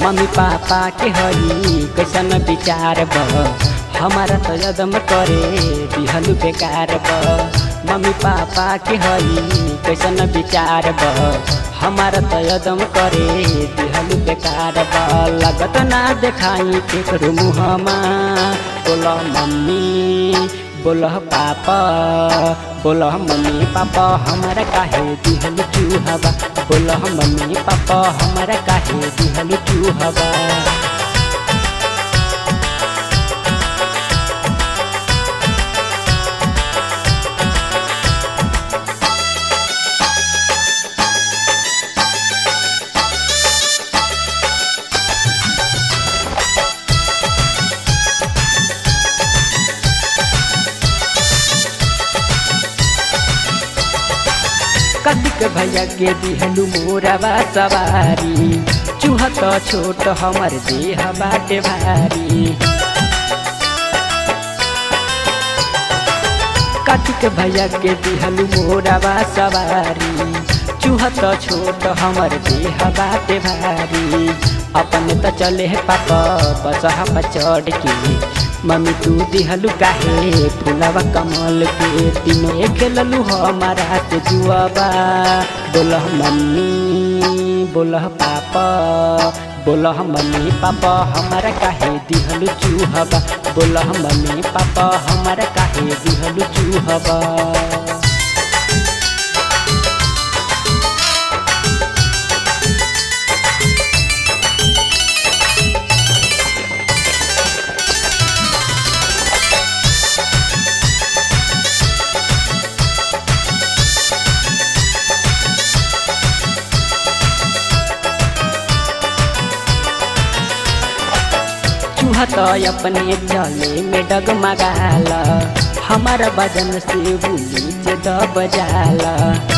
mummy papa के हई कैसन विचार बा हमारा तो यदम करे दिहलु बेकार बा मम्मी पापा के हई कैसन विचार बा हमारा तो यदम करे दिहलु बेकार बा लगत ना देखाई केकरो मुहमा बोला मम्मी बोलह पापा बोलह मम्मी पापा हमारा काहे दिहलु चूहबा बोलह मम्मी पापा हमारा काहे दिहलु चूहबा कतिक भैया के दिहलु मोरवा सवारी चूहा तो छोट हमर देह बाटे भारी कतिक भैया के दिहलु मोरवा सवारी चूहा तो छोट हमर देह बाटे भारी अपन त चले है पापा बसहा पर चढ़ के मम्मी तू दिहलु काहे फुलवा कमल के तीनों खेललु हमारा से जुआबा बोलह मम्मी बोलह पापा बोलह मम्मी पापा हमारा काहे दिहलु चूहबा बोलह मम्मी पापा हमारा काहे दिहलु चूहबा चूहा तो अपने चले में डगमगाला हमारा बदन से बुली से दब जाला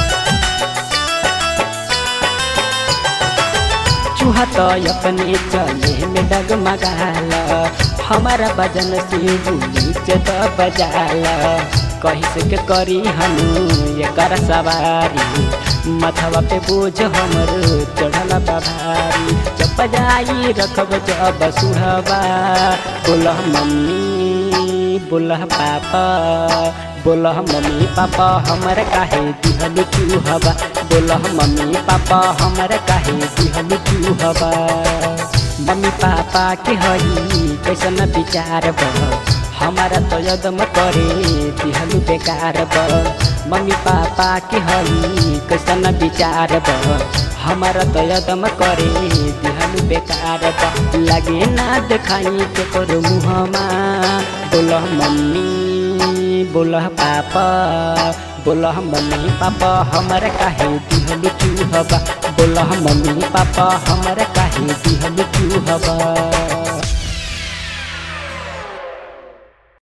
चूहा तो अपने चले में डगमगाला हमारा बदन से बुली से दब जाला कहीं से के करी हनु ये कर सवारी मथवा पे बोझ हमर चढ़ल भारी जब बजाई रखब जब सुहबा बोलह मम्मी बोलह पापा बोलह मम्मी पापा हमर काहे दिहलु चूहबा बोलह मम्मी पापा हमर काहे दिहलु चूहबा मम्मी पापा के हई कैसन विचार बा हमारा तो यदम करे दिहलु बेकार बा मम्मी पापा के हई कैसन विचार बा हमारा तो यदम करे दिहलु बेकार बा लगे ना देखाई के करो मुहमा बोलह मम्मी बोलह पापा बोलह मम्मी पापा हमारा काहे दिहलु चूहबा बोलह मम्मी पापा हमारा काहे दिहलु चूहबा